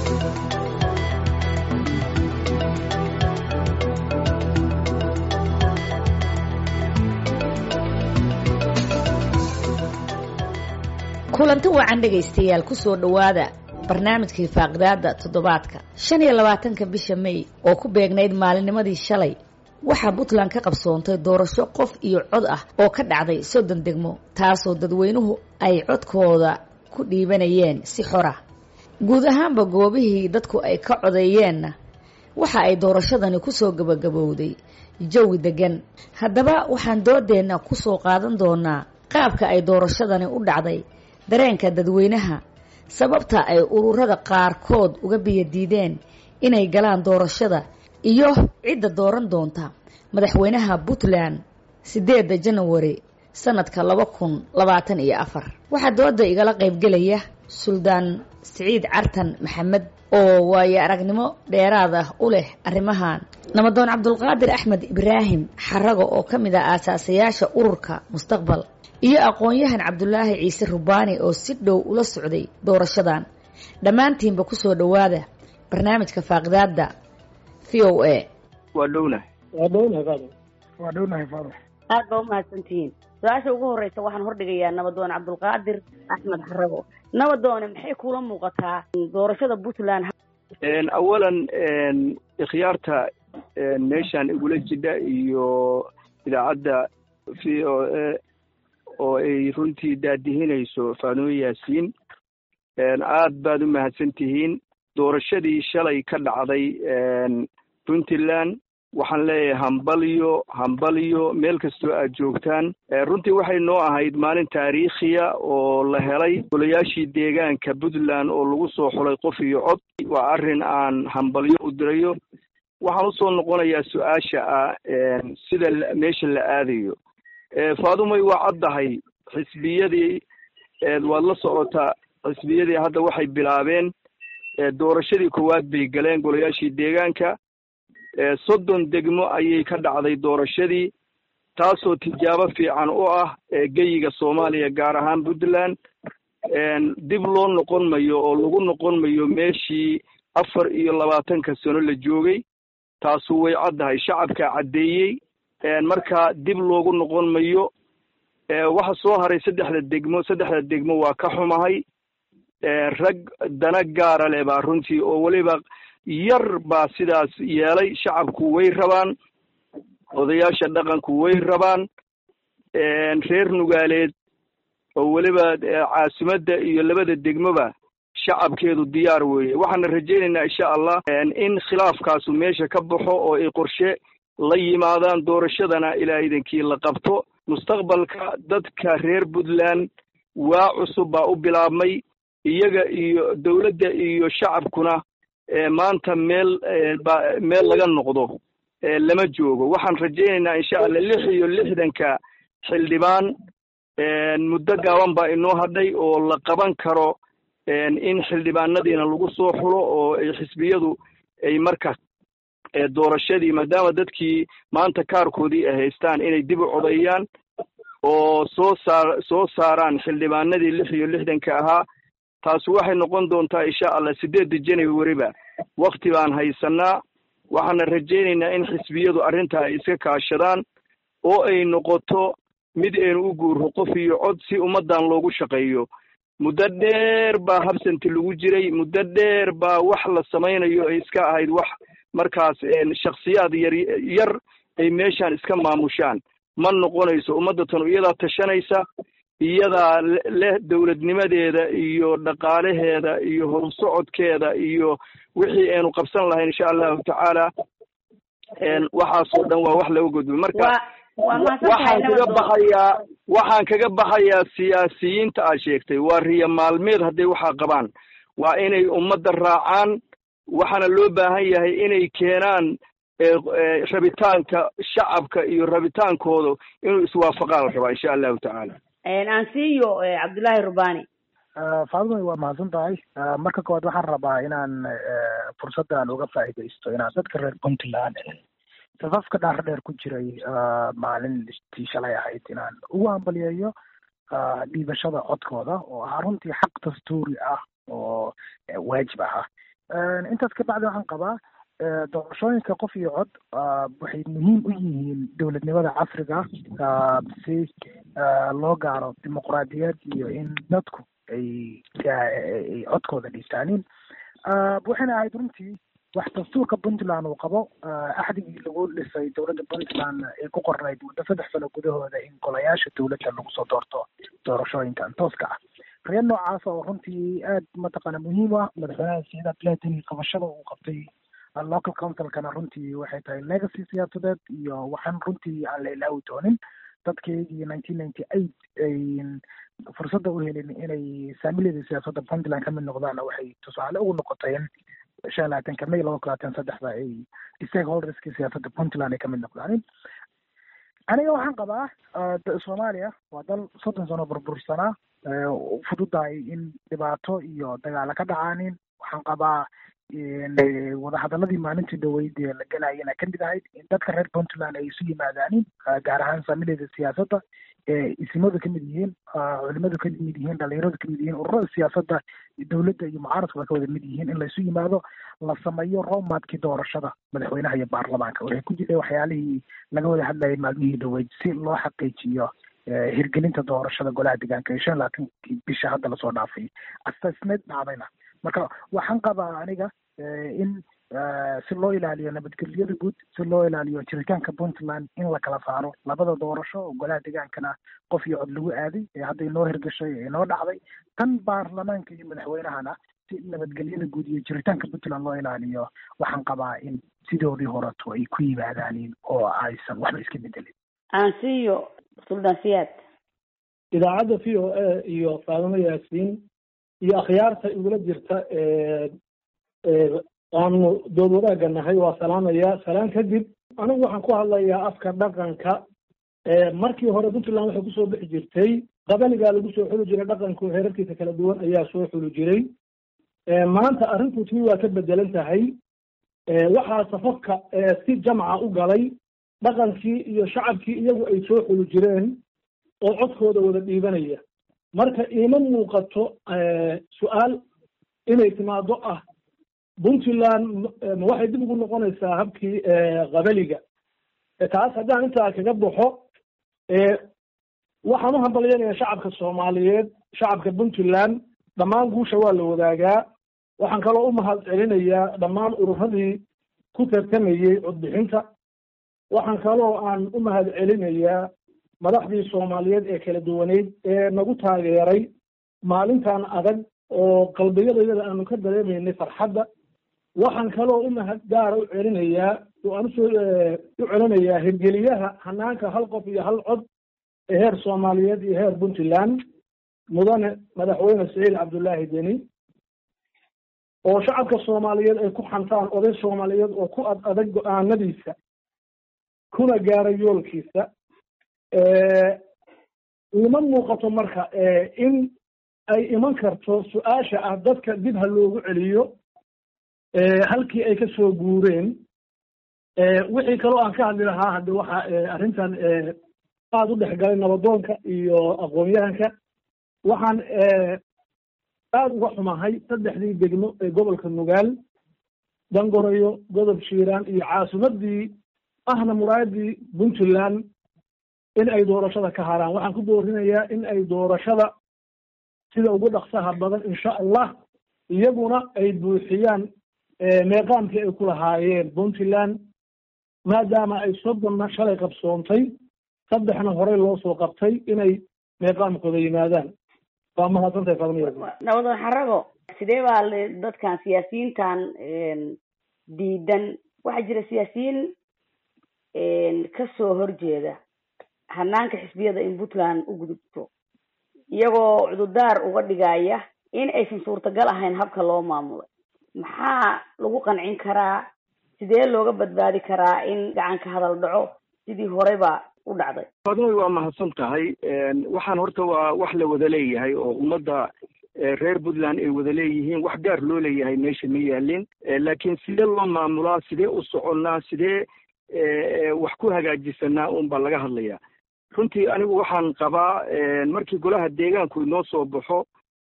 kulanti wacan dhegaystayaal kusoo dhowaada barnaamijkii faaqidaada toddobaadka shan iyo labaatanka bisha may oo ku beegnayd maalinnimadii shalay waxaa puntland ka qabsoontay doorasho qof iyo cod ah oo ka dhacday soddon degmo taasoo dadweynuhu ay codkooda ku dhiibanayeen si xora guud ahaanba goobihii dadku ay ka codeeyeenna waxa ay doorashadani kusoo gabagabowday jawi degan haddaba waxaan doodeenna kusoo qaadan doonaa qaabka ay doorashadani u dhacday dareenka dadweynaha sababta ay ururada qaarkood uga biyadiideen inay galaan doorashada iyo cidda dooran doonta madaxweynaha puntland siddeedda janawari sanadka laba kun labaatan iyo afar waxaa dooda igala qaybgelaya suldaan siciid cartan maxamed oo waayo aragnimo dheeraad ah u leh arrimahan namadoon cabdulqaadir axmed ibraahim xarago oo ka mid ah aasaasayaasha ururka mustaqbal iyo aqoon-yahan cabdulaahi ciise rubaani oo si dhow ula socday doorashadan dhammaantiinba kusoo dhowaada barnaamijka faaqidaada v o a waa dhownahay waa dhownahay faado waa dhownahay faado aad baa umahadsantihiin su-aasha ugu horreysa waxaan hordhigayaa nabadoon cabdulqaadir axmed xarago nabadoone maxay kula muuqataa doorashada puntland awalan ikhyaarta meeshaan igula jidha iyo idaacadda v o a oo ay runtii daadihinayso faadumo yaasiin aad baad u mahadsan tihiin doorashadii shalay ka dhacday puntland waxaan leeyahay hambalyo hambalyo meel kastoo aad joogtaan runtii waxay noo ahayd maalin taariikhiya oo la helay golayaashii deegaanka puntland oo lagu soo xulay qof iyo cod waa arrin aan hambalyo u dirayo waxaan usoo noqonayaa su-aasha ah sida meesha la aadayo faadumay waa caddahay xisbiyadii waad la socotaa xisbiyadii hadda waxay bilaabeen doorashadii koowaad bay galeen golayaashii deegaanka soddon degmo ayay ka dhacday doorashadii taasoo tijaabo fiican u ah geyiga soomaaliya gaar ahaan puntland dib loo noqon mayo oo lagu noqon mayo meeshii afar iyo labaatanka sano la joogay taasu way caddahay shacabkaa caddeeyey marka dib loogu noqon mayo waxa soo haray saddexda degmo saddexda degmo waa ka xumahay rag dana gaara leh baa runtii oo weliba yar baa sidaas yeelay shacabku way rabaan odayaasha dhaqanku way rabaan reer nugaaleed oo weliba caasimadda iyo labada degmoba shacabkeedu diyaar weeye waxaana rajaynaynaa insha allah in khilaafkaasu meesha ka baxo oo ay qorshe la yimaadaan doorashadana ilaa idankii la qabto mustaqbalka dadka reer puntland waa cusub baa u bilaabmay iyaga iyo dowladda iyo shacabkuna maanta meel ba meel laga noqdo lama joogo waxaan rajaynaynaa insha allah lix iyo lixdanka xildhibaan muddo gaaban baa inoo hadhay oo la qaban karo in xildhibaanadiina lagu soo xulo oo ay xisbiyadu ay marka doorashadii maadaama dadkii maanta kaarkoodii ay haystaan inay dib u codeeyaan oo soo saar soo saaraan xildhibaanadii lix iyo lixdanka ahaa taasi waxay noqon doontaa insha allah siddeedda januariba wakti baan haysanaa waxaana rajaynaynaa in xisbiyadu arrintaa ay iska kaashadaan oo ay noqoto mid aynu u guurro qof iyo cod si ummaddan loogu shaqeeyo muddo dheer baa habsanti lagu jiray muddo dheer baa wax la samaynayo ay iska ahayd wax markaas shaksiyaad yar yar ay meeshaan iska maamushaan ma noqonayso ummadda tanu iyadaa tashanaysa iyadaa leh dowladnimadeeda iyo dhaqaalaheeda iyo horusocodkeeda iyo wixii aynu qabsan lahayn insha allahu tacaala waxaasoo dhan waa wax laga gudbo marka waxaan kaga baxayaa waxaan kaga baxayaa siyaasiyiinta aad sheegtay waa riya maalmeed hadday waxaa qabaan waa inay ummadda raacaan waxaana loo baahan yahay inay keenaan rabitaanka shacabka iyo rabitaankooda inuu iswaafaqaa la rabaa insha allahu tacaala ansiyo cabdullaahi rubani faadumay waa mahadsan tahay marka koowaad waxaan rabaa inaan fursaddan uga faa'iidaysto inaan dadka reer puntland safafka dhaar dheer ku jiray maalintii shalay ahayd inaan ugu hambaliyeeyo dhiibashada codkooda oo ah runtii xaq dastuuri ah oo waajib ah intaas ka bacdi waxaan qabaa doorashooyinka qof iyo cod waxay muhiim u yihiin dowladnimada casriga si loo gaaro dimuqraadiyad iyo in dadku ay ay codkooda dhiibtaanin waxayna ahayd runtii wax dastuurka puntland uu qabo axdigii lagu dhisay dowladda puntland ay ku qornayd muddo saddex sano gudahooda in golayaasha dowladda lagu soo doorto doorashooyinkan tooska ah reer noocaas oo runtii aad mataqaana muhiim ah madaxweynaha siciid abdulahi qabashada uu qabtay local councilkana runtii waxay tahay legacy siyaasadeed iyo waxaan runtii aan la ilaawi doonin dadkeygii nineteen ninety eight ay fursadda u helin inay saamiliyada siyaasadda puntland ka mid noqdaanna waxay tusaale ugu noqotay in shan labaatanka may laba kun labaatan saddexda ay stakeholderskii siyaasadda puntland ay ka mid noqdaanin aniga waxaan qabaa soomaaliya waa dal soddon sano burbursanaa fududahay in dhibaato iyo dagaalo ka dhacaanin waxaan qabaa wadahadaladii maalintii dhaweyd ee la gelayana ka mid ahayd in dadka reer puntland ay isu yimaadaanin gaar ahaan saamileyda siyaasadda isimadu ka mid yihiin culimadu ka mid yihiin dhalinyaradu ka mid yihiin ururada siyaasadda dowladda iyo mucaaradkuba ka wada mid yihiin in laysu yimaado la sameeyo romaadkii doorashada madaxweynaha iyo baarlamaanka waxay ku jireen waxyaalihii laga wada hadlayay maalmihii dhaweyd si loo xaqiijiyo hirgelinta doorashada golaha deegaanka ee shan labaatankii bisha hadda lasoo dhaafay astaisneed dhacdayna marka waxaan qabaa aniga in si loo ilaaliyo nabadgelyada guud si loo ilaaliyo jiritaanka puntland in la kala saaro labada doorasho oo golaha deegaankana qof iyo cod lagu aaday ee hadda inoo hirgashay ee inoo dhacday tan baarlamaanka iyo madaxweynahana si nabadgelyada guud iyo jiritaanka puntland loo ilaaliyo waxaan qabaa in sidoodii horeto ay ku yimaadaanin oo aysan waxba iska bedelin aansiyo suldaan siyaad idaacadda v o a iyo faadimo yaasiin iyo akhyaarta igula jirta aanu dood wadaagga nahay waa salaamaya salaan kadib anigu waxaan ku hadlayaa afka dhaqanka markii hore puntland waxay kusoo bixi jirtay qabaligaa lagu soo xuli jiray dhaqanku heerarkiisa kala duwan ayaa soo xuli jiray maanta arrintu tii waa ka bedelan tahay waxaa safafka si jamca u galay dhaqankii iyo shacabkii iyagu ay soo xuli jireen oo codkooda wada dhiibanaya marka iima muuqato su-aal inay timaado ah puntland ma waxay dib ugu noqonaysaa habkii qabaliga taas haddaan intaa kaga baxo waxaan u hambalyanayaa shacabka soomaaliyeed shacabka puntland dhammaan guusha waa la wadaagaa waxaan kaloo u mahad celinayaa dhammaan ururadii ku tartamayey codbixinta waxaan kaloo aan u mahad celinayaa madaxdii soomaaliyeed ee kala duwaneyd ee nagu taageeray maalintan adag oo qalbiyadayada aanu ka dareemaynay farxadda waxaan kaloo u mahad gaara u celinayaa aan usoo u celinayaa hirgeliyaha hanaanka hal qof iyo hal cod ee heer soomaaliyeed iyo heer puntland mudane madaxweyne saciid cabdullaahi deni oo shacabka soomaaliyeed ay ku xantaan oday soomaaliyeed oo ku ad adag go-aanadiisa kuna gaara yoolkiisa ima muuqato marka in ay iman karto su-aasha ah dadka dib ha loogu celiyo halkii ay ka soo guureen wixii kaloo aan ka hadli lahaa hadde waxa arrintan aada u dhexgalay nabadoonka iyo aqoon-yahanka waxaan aada uga xumahay saddexdii degmo ee gobolka nugaal dangorayo godob shiiraan iyo caasimadii ahna muraayadii puntland in ay doorashada ka haraan waxaan ku boorinayaa in ay doorashada sida ugu dhaqsaha badan insha allah iyaguna ay buuxiyaan meeqaamkii ay ku lahaayeen puntland maadaama ay soddonna shalay qabsoontay saddexna horey loo soo qabtay inay meeqaamkooda yimaadaan waa mahadsantahay fadmiya nabadoon xarago sidee baa dadkan siyaasiyiintan diidan waxaa jira siyaasiyiin kasoo horjeeda hanaanka xisbiyada in puntland u gudubto iyagoo cududaar uga dhigaya in aysan suurtagal ahayn habka loo maamulay maxaa lagu qancin karaa sidee looga badbaadi karaa in gacanka hadal dhaco sidii horeyba u dhacday fadmay waa mahadsan tahay waxaan horta waa wax la wada leeyahay oo ummadda reer puntland ay wada leeyihiin wax gaar loo leeyahay meesha ma yaalin laakiin sidee loo maamulaa sidee u soconnaa sidee wax ku hagaajisanaa un baa laga hadlayaa runtii anigu waxaan qabaa markii golaha deegaanku inoo soo baxo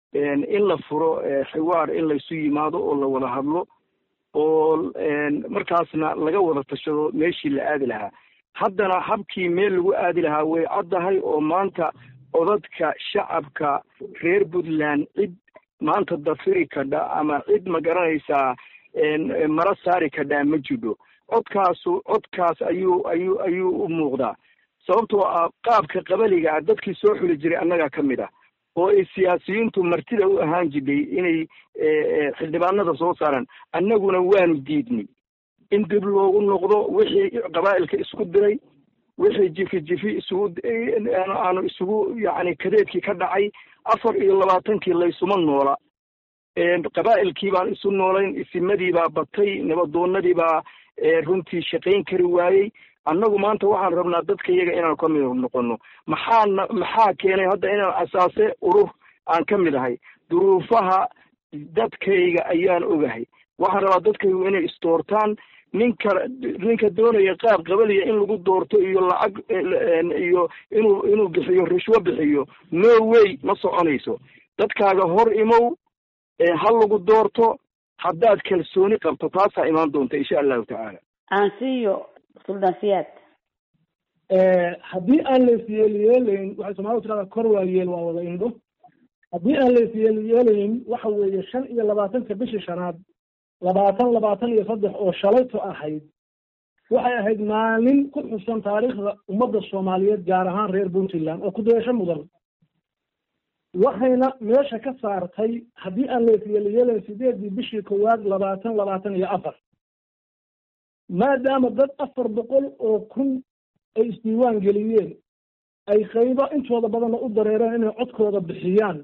in la furo xiwaar in laysu yimaado oo la wada hadlo oo markaasna laga wada tashado meeshii la aadi lahaa haddana habkii meel lagu aadi lahaa way caddahay oo maanta codadka shacabka reer puntland cid maanta dafiri kadha ama cid ma garanaysaa mara saari kadhaa ma jidho codkaasu codkaas ayuu ayuu ayuu u muuqdaa sababtoo ah qaabka qabaliga ah dadkii soo xuli jiray annagaa ka mid ah oo ay siyaasiyiintu martida u ahaan jidhay inay xildhibaanada soo saaraan annaguna waanu diidnay in dib loogu noqdo wixii qabaa'ilka isku diray wixii jifi jifi isugu aanu isugu yacni kadeedkii ka dhacay afar iyo labaatankii laysuma noola qabaa'ilkii baan isu noolayn isimadii baa batay nabadoonadii baa runtii shaqayn kari waayey annagu maanta waxaan rabnaa dadka iyaga inaan ka mid noqono maxaana maxaa keenay hadda inaan asaase urur aan ka mid ahay duruufaha dadkayga ayaan ogahay waxaan rabaa dadkaygu inay isdoortaan ninka ninka doonaya qaab qabaliya in lagu doorto iyo lacag iyo inuu inuu bixiyo rishwo bixiyo no way ma soconayso dadkaaga hor imow ha lagu doorto haddaad kalsooni qabto taasaa imaan doonta insha allahu tacaala aansiyo suldaan siyaad haddii aan la isyeelyeelayn waxay soomaalida tirahdaa kor waa yeel waa wada indho haddii aan la isyeelyeelayn waxa weeye shan iyo labaatanka bishii shanaad labaatan labaatan iyo saddex oo shalayto ahayd waxay ahayd maalin ku xusan taariikhda ummadda soomaaliyeed gaar ahaan reer puntland oo ku-dayasho mudan waxayna meesha ka saartay haddii aan la isyeelyeelayn sideedii bishii koowaad labaatan labaatan iyo afar maadaama dad afar boqol oo kun ay isdiiwaan geliyeen ay qaybo intooda badanna u dareereen inay codkooda bixiyaan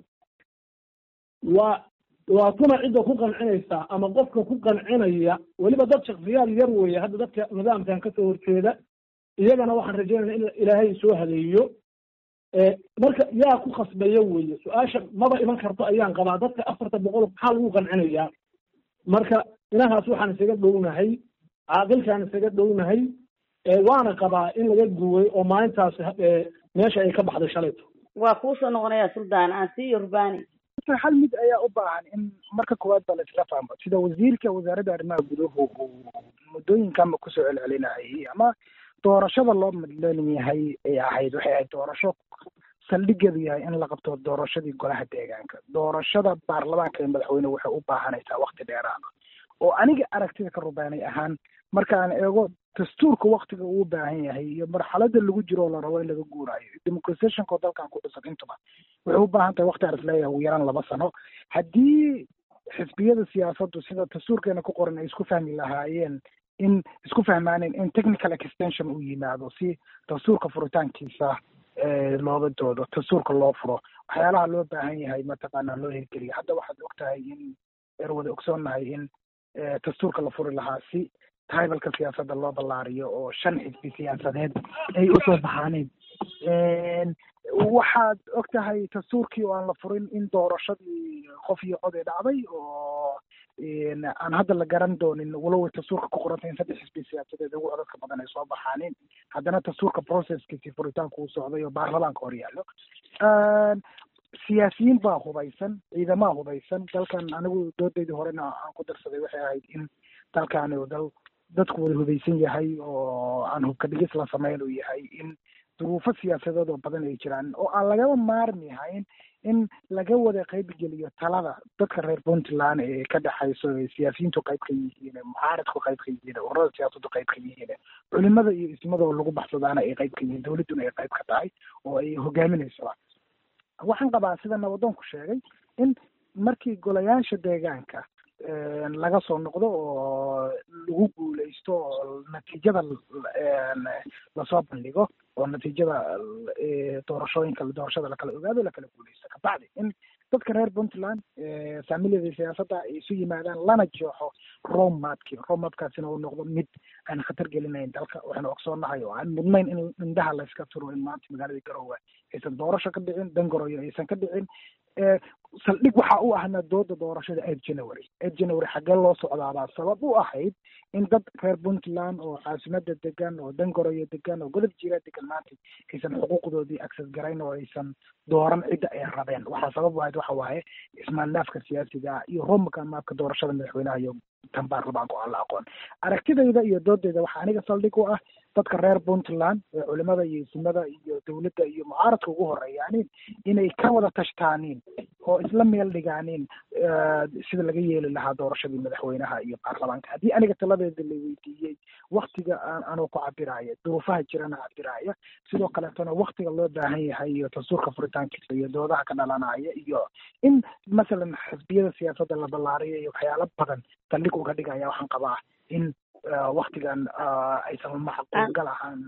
waa waa kuna cidda ku qancinaysa ama qofka ku qancinaya weliba dad shaksiyaad yar weeye hadda dadka nidaamkan kasoo horjeeda iyagana waxaan rajaynayna in ilaahay soo hadeeyo marka yaa ku khasbaya weeye su-aasha maba iman karto ayaan qabaa dadka afarta boqol maxaa lagu qancinayaa marka inahaas waxaan isaga dhownahay caaqilkaan isaga dhownahay waana qabaa in laga guway oo maalintaas meesha ay ka baxday shalayto waa kuusoo noqonaya suldaan aansiyo rubani hal mid ayaa u baahan in marka koowaad ba la isla fahmo sida wasiirka wasaaradda arrimaha guduhu uu muddooyinkanba kusoo celcelinayay ama doorashada loo madlan yahay ay ahayd waxay ahayd doorasho saldhigeedu yahay in la qabto doorashadii golaha deegaanka doorashada baarlamaanka ee madaxweyne waxay u baahanaysaa wakti dheeraada oo aniga aragtida ka rubaanay ahaan markaan eego dastuurka waktiga uu baahan yahay iyo marxalada lagu jiro oo la rabo in laga guuraayo democratizationko dalkan ku dhisan intuba waxay u baahan tahay wakti aan isleeyahay ugu yaraan laba sano haddii xisbiyada siyaasaddu sida dastuurkeena ku qoran ay isku fahmi lahaayeen in isku fahmaaneen in technical extension uu yimaado si dastuurka furitaankiisa looga doodo dastuurka loo furo waxyaalaha loo baahan yahay mataqaanaa loo hirgeliya hadda waxaad og tahay in er wada ogsoonnahay in dastuurka la furi lahaa si taibalka siyaasadda loo ballaariyo oo shan xisbi siyaasadeed ay usoo baxaaneen waxaad og tahay dastuurkii oo aan la furin in doorashadii qof iyo cod ay dhacday oo aan hadda la garan doonin walow dastuurka ku qorantay in saddex xisbi siyaasadeed ugu codadka badan ay soo baxaaneen haddana dastuurka processkiisii furitaanku uu socday oo baarlamaanka hor yaallo siyaasiyiin baa hubaysan ciidamaa hubaysan dalkan anigu doodaydii horena aan ku darsaday waxay ahayd in dalkaani uu dal dadku wada hubaysan yahay oo aan hubka dhigis la sameyn uu yahay in duruufo siyaasadeed oo badan ay jiraan oo aan lagaba maarmi hayn in laga wada qaybgeliyo talada dadka reer puntland ee ka dhexayso ee siyaasiyiintu qayb ka yihiin mucaaradku qayb ka yihiin ururada siyaasaddu qayb ka yihiin culimada iyo ismada oo lagu baxsadaana ay qayb ka yihiin dowladduna ay qayb ka tahay oo ay hogaaminayso waxaan qabaa sida nabadoonku sheegay in markii golayaasha deegaanka laga soo noqdo oo lagu guuleysto oo natiijada lasoo bandhigo oo natiijada doorashooyinka doorashada lakala ogaado lakala guuleysto kabacdi in dadka reer puntland faamiliyada siyaasadda ay isu yimaadaan lana jooxo roadmapkii roadmapkaasina uu noqdo mid aan khatar gelinayn dalka waxaynu ogsoonahay oo aan mudnayn in indhaha layska turo in maanta magaalada garowe aysan doorasho ka dhicin dangoroyo aysan ka dhicin saldhig waxa u ahna dooda doorashada eight january eight january xaggee loo socdaabaa sabab u ahayd in dad reer puntland oo caasimada degan oo dangoroyo degan oo godob jira degan maanta aysan xuquuqdoodii access garayn oo aysan dooran cidda ay rabeen waxaa sabab u ahayd waxa waaye ismaannaafka siyaasiga iyo romka maabka doorashada madaxweynaha iyo tan baarlamaanka aan la aqoon aragtidayda iyo doodayda waxaa aniga saldhig u ah dadka reer puntland ee culimada iyo isimada iyo dowladda iyo mucaaradka ugu horeeyaanin inay ka wada tashtaanin oo isla meel dhigaanin sida laga yeeli lahaa doorashadii madaxweynaha iyo baarlamaanka haddii aniga taladeeda la weydiiyey waktiga anuu ku cabiraya duruufaha jirana cabiraya sidoo kaleetona waktiga loo baahan yahay iyo dastuurka furitaankiisa iyo doodaha ka dhalanaya iyo in masalan xisbiyada siyaasadda la ballaariyo iyo waxyaalo badan saldhig uga dhigaya waxaan qabaa in waktigan aysan macquulgal ahaan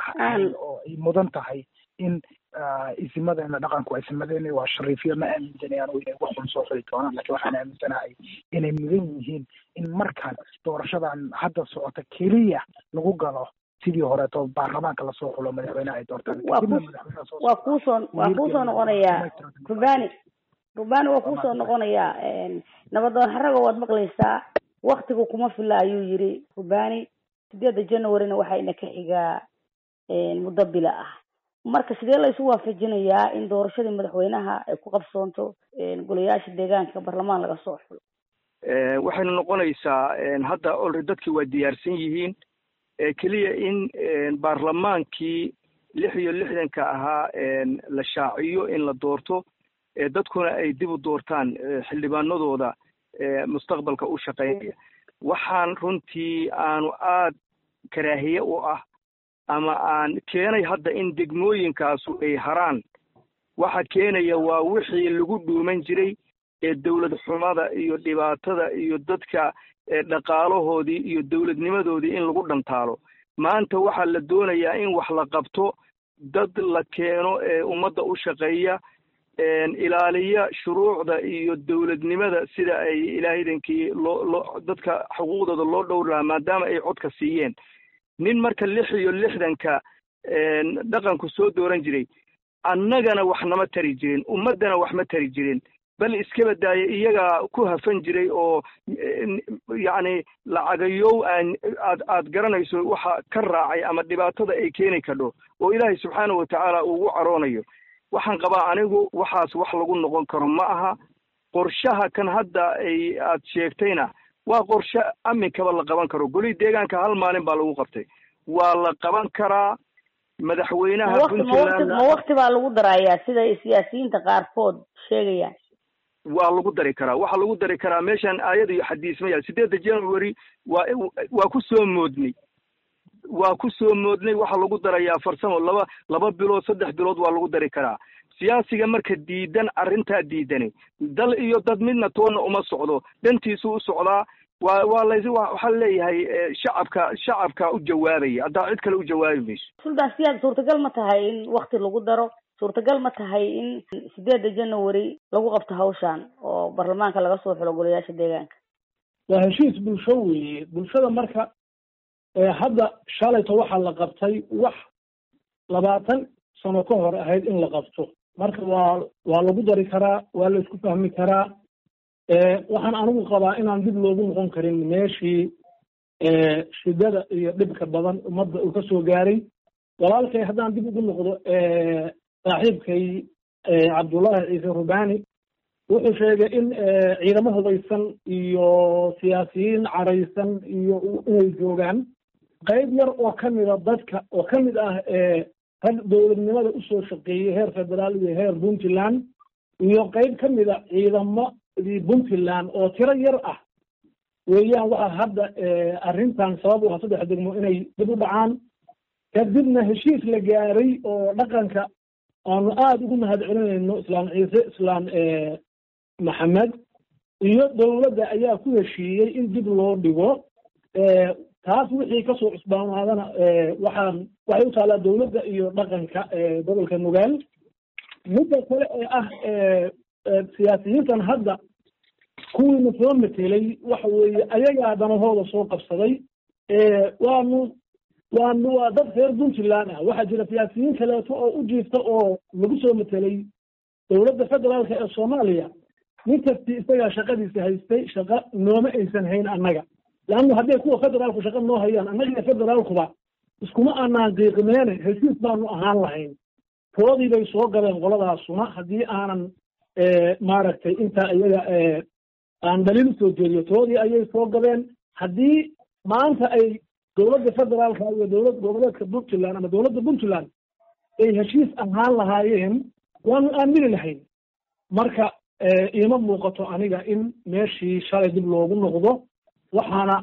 oo ay mudan tahay in isimadeena dhaqanku ay simadeena waa shariifyo ma aaminsanayaan oo inay wax xun soo xuli doonaan lakin waxaan aaminsanahay inay mudan yihiin in markaan doorashadan hadda socota keliya lagu galo sidii horeeto baarlamaanka lasoo xulo madaxweyneha ay doortaan waa kuusoo waa kuusoo noqonayaa rubani rubani waa kuusoo noqonayaa nabadoon xaraga waad maqlaysaa waktigu kuma fila ayuu yiri rubani sideedda januaryna waxayna ka xigaa muddo bila ah marka sidee la isu waafajinayaa in doorashadii madaxweynaha ay ku qabsoonto golayaasha deegaanka baarlamaan laga soo xulo waxaynu noqonaysaa hadda olre dadkii waa diyaarsan yihiin keliya in baarlamaankii lix iyo lixdanka ahaa la shaaciyo in la doorto dadkuna ay dib u doortaan xildhibaanadooda mustaqbalka u shaqeynaya waxaan runtii aanu aad karaahiye u ah ama aan keenay hadda in degmooyinkaasu ay haraan waxa keenaya waa wixii lagu dhuuman jiray ee dowlad xumada iyo dhibaatada iyo dadka dhaqaalahoodii iyo dowladnimadoodii in lagu dhantaalo maanta waxaa la doonayaa in wax la qabto dad la keeno ee ummadda u shaqeeya ilaaliya shuruucda iyo dowladnimada sida ay ilaahaydankii loo loo dadka xuquuqdooda loo dhowr lahaa maadaama ay codka siiyeen nin marka lix iyo lixdanka dhaqanku soo dooran jiray annagana wax nama tari jirin ummaddana wax ma tari jirin bal iskaba daaya iyagaa ku hafan jiray oo yacni lacagayow aan aad aad garanayso waxa ka raacay ama dhibaatada ay keeni kadho oo ilaahay subxaanahu watacaala ugu caroonayo waxaan qabaa anigu waxaas wax lagu noqon karo ma aha qorshaha kan hadda ay aad sheegtayna waa qorshe aminkaba la qaban karo golihii deegaanka hal maalin baa lagu qabtay waa la qaban karaa madaxweynaha puntland ma wakti baa lagu darayaa sida siyaasiyiinta qaarkood sheegayaan waa lagu dari karaa waxaa lagu dari karaa meeshan aayad iyo xadiis ma yaal sideedda january waa waa ku soo moodnay waa ku soo moodnay waxaa lagu darayaa farsamo laba laba bilood saddex bilood waa lagu dari karaa siyaasiga marka diidan arrintaa diidani dal iyo dad midna toonna uma socdo dhantiisu u socdaa waa waa lays waxaa leeyahay shacabka shacabka u jawaabaya haddaa cid kale u jawaabi mayso suldan siyaad suurtagal ma tahay in wakti lagu daro suurtagal ma tahay in sideedda january lagu qabto hawshan oo baarlamaanka laga soo xulo golayaasha deegaanka waa heshiis bulsho weeye bulshada marka hadda shalayto waxaa la qabtay wax labaatan sano ka hor ahayd in la qabto marka waa waa lagu dari karaa waa la isku fahmi karaa waxaan anigu qabaa inaan dib loogu noqon karin meeshii shidada iyo dhibka badan ummadda uu ka soo gaaray walaalkay haddaan dib ugu noqdo saaxiibkay cabdullaahi ciise rubani wuxuu sheegay in ciidamo hubaysan iyo siyaasiyiin caraysan iyo inay joogaan qayb yar oo ka mida dadka oo ka mid ah rag dowladnimada usoo shaqeeyey heer federaal iyo heer puntland iyo qayb ka mida ciidamadii puntland oo tiro yar ah weeyaan waxaa hadda arrintan sabab u ah saddex degmo inay dib u dhacaan kadibna heshiis la gaaray oo dhaqanka aanu aada ugu mahad celinayno islaan ciise islaan maxamed iyo dowladda ayaa ku heshiiyey in dib loo dhigo taas wixii kasoo cusbaanaadana waxaan waxay u taalaa dowladda iyo dhaqanka gobolka nugaal midda kale ee ah siyaasiyiintan hadda kuwiina soo matelay waxa weeye ayagaa danahooda soo qabsaday waanu waanu waa dad reer puntland ah waxaa jira siyaasiyiin kaleeto oo u jiifta oo lagu soo matelay dowladda federaalka ee soomaaliya nin kasti isagaa shaqadiisa haystay shaqa nooma aysan hayn annaga leannu hadday kuwa federaalku shaqa noo hayaan annagiyo federaalkuba iskuma aanaan qiiqimeene heshiis baanu ahaan lahayn toodii bay soo galeen qoladaasuna haddii aanan maaragtay intaa iyaga aan daliil usoo jeediyo toodii ayay soo gabeen haddii maanta ay dowladda federaalka iyo dowlad goboleedka puntland ama dowladda puntland ay heshiis ahaan lahaayeen waanu aamini lahayn marka iima muuqato aniga in meeshii shalay dib loogu noqdo waxaana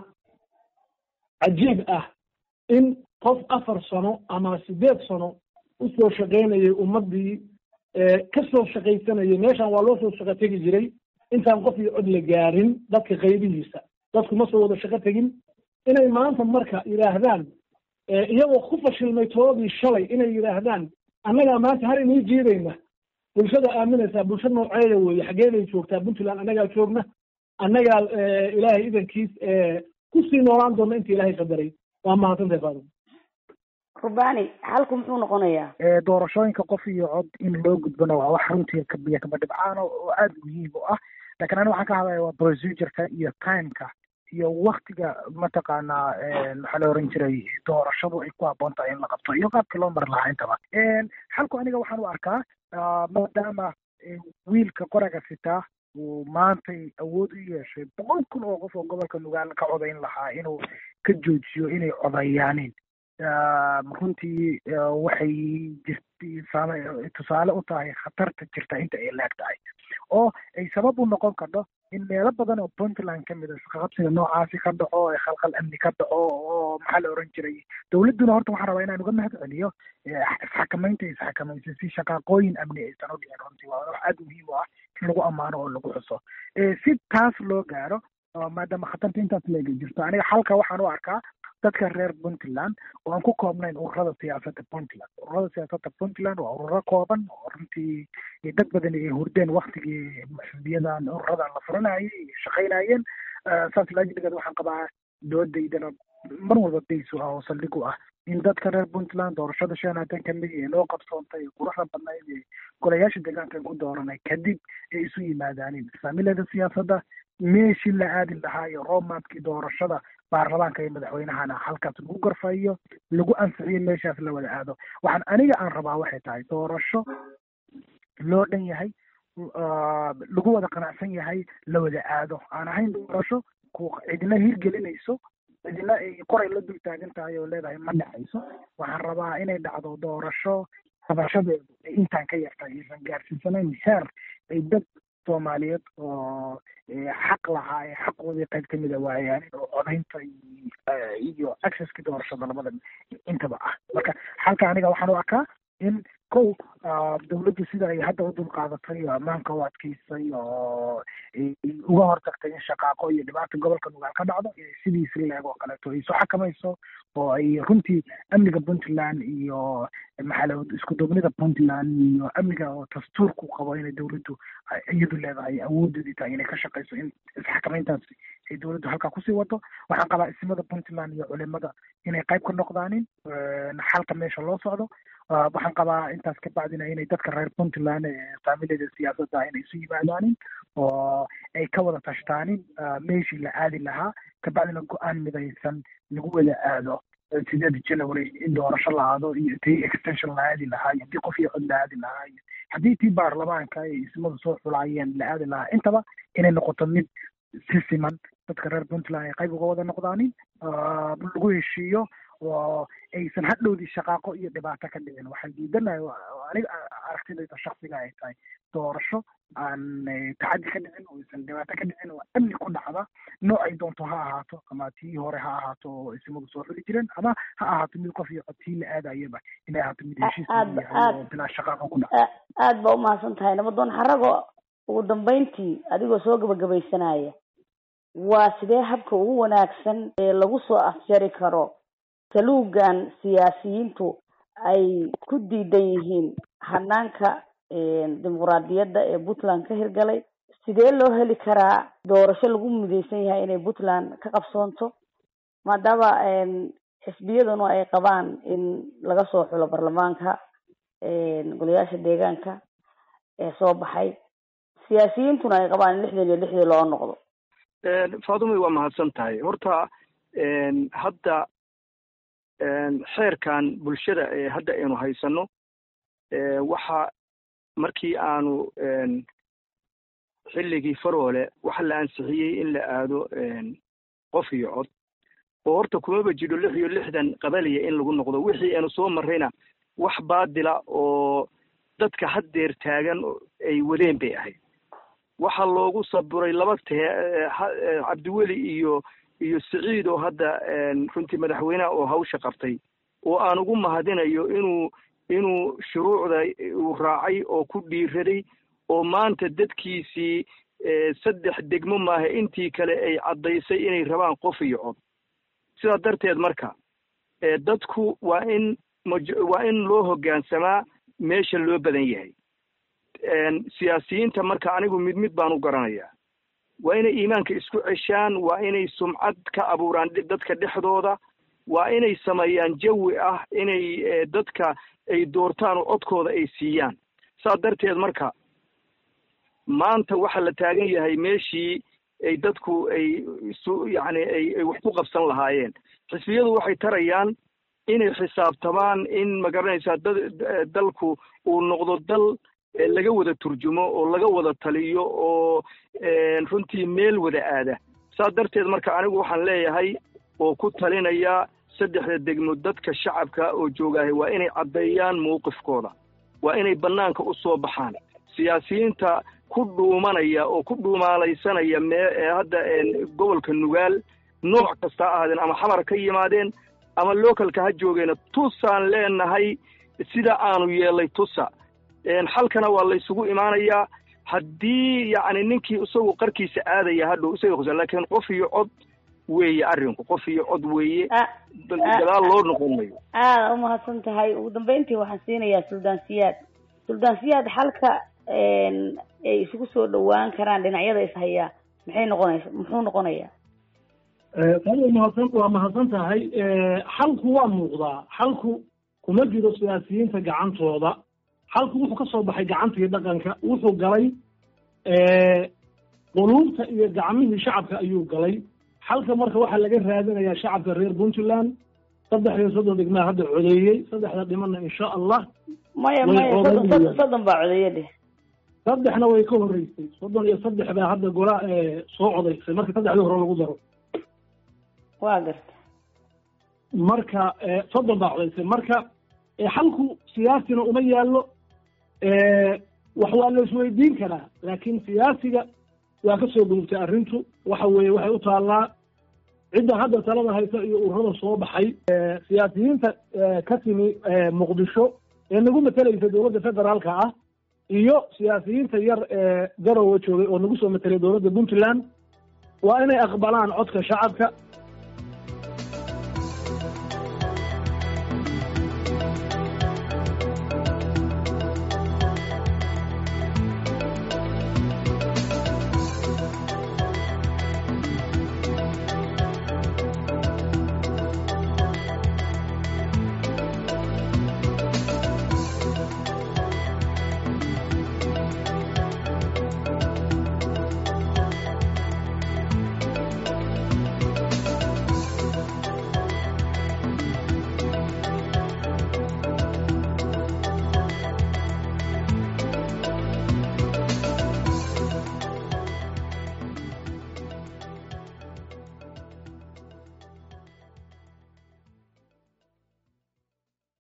cajiib ah in qof afar sano ama sideed sano usoo shaqaynayay ummaddii ka soo shaqaysanayay meeshan waa loo soo shaqo tegi jiray intaan qof iyo cod la gaarin dadka qaybihiisa dadku ma soo wada shaqo tegin inay maanta marka yidhaahdaan iyagoo ku fashilmay toodii shalay inay yidhaahdaan annagaa maanta har inii jiidayna bulshada aaminaysaa bulsha nooceeda weeye xageeday joogtaa puntland annagaa joogna annagaa ilaahay idankiis kusii noolaan doona inta ilaahay qadaray waa mahadsantahay faadum rubani xalku muxuu noqonayaa doorashooyinka qof iyo cod in loo gudbana waa wax runtii kabiya kaba dhibcaan oo aada muhiim u ah lakin ani waxaan ka hadlaya waa procedureka iyo timeka iyo waktiga mataqaanaa maxaa la oran jiray doorashadu ay ku habboon tahay in la qabto iyo qaabkii loo mari lahaa intaba xalku aniga waxaan u arkaa maadaama wiilka qoraga sitaa uu maantay awood u yeeshay boqol kun oo qof oo gobolka nugaal ka codayn lahaa inuu ka joojiyo inay codayaaneen runtii waxay jirtay tusaale u tahay khatarta jirta inta ay laag tahay oo ay sabab u noqon karto in meelo badan oo puntland ka mid a isqaqabsiga noocaasi ka dhaco ee khalkhal amni ka dhaco oo maxaa la oran jiray dowladduna horta waxaan rabaa inaan uga mahad celiyo isxakamaynta isxakamaysa si shaqaaqooyin amni aysan u dhicin runtii waa wax aada muhiim u ah in lagu ammaano oo lagu xuso si taas loo gaaro maadaama khatarta intaas leega jirto aniga xalka waxaan u arkaa dadka reer puntland oo aan ku koobnayn ururada siyaasadda puntland ururada siyaasadda puntland waa ururo kooban oo runtii dad badan ay hurdeen waktigii xisbiyadan ururadan la furanayay shaqaynayeen saas laajligeed waxaan qabaa doodaydana mar walba baysu ah oo saldhig u ah in dadka reer puntland doorashada shan haatan kamid ee loo qabsoontay quruxda badnayd ee golayaasha deegaanka ku dooranay kadib ay isu yimaadaaneen faamilada siyaasadda meeshii la aadi lahaa iyo roadmapkii doorashada baarlamaanka iyo madaxweynahana halkaas lagu garfayo lagu ansixiyo meeshaas la wada aado waxaan aniga aan rabaa waxay tahay doorasho loo dhan yahay lagu wada qanacsan yahay la wada aado aan ahayn doorasho ku cidina hirgelinayso cidina ay qoray la dul taagan tahay oo leedahay ma dhacayso waxaan rabaa inay dhacdo doorasho qabashadeedu ay intaan ka yartahay aysan gaarsiisanayn heer ay dad soomaaliyeed oo xaq lahaa ee xaqoodii qayb kamid a waayaan oo codaynta iyo accesskii doorashada labada intaba ah marka xalka aniga waxaan u arkaa in kow dawladdu sida ay hadda u dulqaadatay oo ammaanka u adkeysay oo uga hortagtay in shaqaaqo iyo dhibaata gobolka nugaal ka dhacdo sidiisi leeg oo kaleeto ay soo xakamayso oo ay runtii amniga puntland iyo maxaa isku duubnida puntland iyo amniga oo dastuurku qabo inay dawladdu iyadu leedahay awoodeedii tahay inay ka shaqayso in isxakamayntaas ay dawladdu halkaa kusii wado waxaan qabaa isimada puntland iyo culimada inay qayb ka noqdaanin xalka meesha loo socdo waxaan qabaa intaas ka bacdina inay dadka reer puntland faamilada siyaasadda inay isu yimaadaanin oo ay ka wada tashtaanin meeshii la aadi lahaa kabacdina go-aan midaysan lagu wada aado sideeda january in doorasho la aado iyo tii extension la aadi lahaa iyo haddii qof iyo cod la aadi lahaa iyo haddii tii baarlamaanka ay ismadu soo xulaayeen la aadi lahaa intaba inay noqoto mid si siman dadka reer puntland ay qayb uga wada noqdaanin lagu heshiiyo oo aysan hadhowdii shaqaaqo iyo dhibaato ka dhicin waxaan diidanahay aniga aragtidayda shaksiga ay tahay doorasho aan tacaddi ka dhicin oo aysan dhibaato ka dhicin oo amni ku dhacda nooc ay doonto ha ahaato ama tii hore ha ahaato oo isimadu soo xuli jireen ama ha ahaato mid qof iyo cod tii la aadayaba inay ahaato mid heshiis yahay oo bilaa shaqaaqo ku dhaca aada ba umahadsan tahay nabadoon xarago ugu dambeyntii adigoo soo gabagabaysanaya waa sidee habka ugu wanaagsan ee lagu soo afjari karo saluugan siyaasiyiintu ay ku diidan yihiin hanaanka dimuquraadiyadda ee puntland ka hirgalay sidee loo heli karaa doorasho lagu mideysan yahay inay puntland ka qabsoonto maadaama xisbiyaduna ay qabaan in laga soo xulo baarlamaanka golayaasha deegaanka ee soo baxay siyaasiyiintuna ay qabaan in lixdan iyo lixdii loo noqdo faadumay waa mahadsan tahay horta hadda xeerkan bulshada ee hadda aynu haysano waxa markii aanu xilligii faroole waxa la ansixiyey in la aado qof iyo cod oo horta kumaba jiro lix iyo lixdan qabaliya in lagu noqdo wixii aynu soo marrayna wax baadila oo dadka haddeer taagan ay wadeen bay ahayd waxaa loogu saburay laba tee cabdiweli iyo iyo siciid oo hadda runtii madaxweyneha oo hawsha qabtay oo aan ugu mahadinayo inuu inuu shuruucda uu raacay oo ku dhiiraday oo maanta dadkiisii saddex degmo maaha intii kale ay caddaysay inay rabaan qof iyo cod sidaa darteed marka dadku waa in waa in loo hoggaansamaa meesha loo badan yahay siyaasiyiinta marka anigu mid mid baan u garanayaa waa inay iimaanka isku ceshaan waa inay sumcad ka abuuraan dadka dhexdooda waa inay sameeyaan jawi ah inay dadka ay doortaan oo codkooda ay siiyaan saa darteed marka maanta waxaa la taagan yahay meeshii ay dadku ay isu yacni ay ay wax ku qabsan lahaayeen xisbiyadu waxay tarayaan inay xisaabtamaan in magaranaysaa da dalku uu noqdo dal laga wada turjumo oo laga wada taliyo oo runtii meel wada aada saa darteed marka anigu waxaan leeyahay oo ku talinaya saddexda degmo dadka shacabka oo joogaahay waa inay caddeeyaan mawqifkooda waa inay bannaanka u soo baxaan siyaasiyiinta ku dhuumanaya oo ku dhuumaalaysanaya mee hadda gobolka nugaal nooc kasta ahaadeen ama xamar ka yimaadeen ama localka ha joogeena tusaan leenahay sida aanu yeelay tusa xalkana waa laysugu imaanayaa haddii yacni ninkii isagu qarkiisa aadaya hadhow isaga kusa laakiin qof iyo cod weeye arrinku qof iyo cod weeye gadaal loo noqon mayo aada umahadsan tahay ugu dambeyntii waxaan siinayaa suldaan siyaad suldaan siyaad xalka ay isugu soo dhawaan karaan dhinacyada ishayaa maxay noqonaysa muxuu noqonayaa waa mahadsan waa mahadsan tahay xalku waa muuqdaa xalku kuma jiro siyaasiyiinta gacantooda xalku wuxuu ka soo baxay gacantii dhaqanka wuxuu galay quluubta iyo gacmihii shacabka ayuu galay xalka marka waxaa laga raadinayaa shacabka reer puntland saddex iyo soddon degmaa hadda codeeyey saddexda dhimana insha allah maya maya soddon soddon baa codeeye dheh saddexna way ka horreysay soddon iyo saddex baa hadda gola soo codaysay marka saddexdii hore lagu daro waa garta marka soddon baa codaysay marka xalku siyaasina uma yaallo wax waa la isweydiin karaa laakiin siyaasiga waa ka soo gudubtay arrintu waxa weeye waxay u taallaa cidda hadda talada haysa iyo ururada soo baxay siyaasiyiinta ka timi muqdisho ee nagu matalaysa dowladda federaalka ah iyo siyaasiyiinta yar ee garowe joogay oo nagu soo matelay dowladda puntland waa inay aqbalaan codka shacabka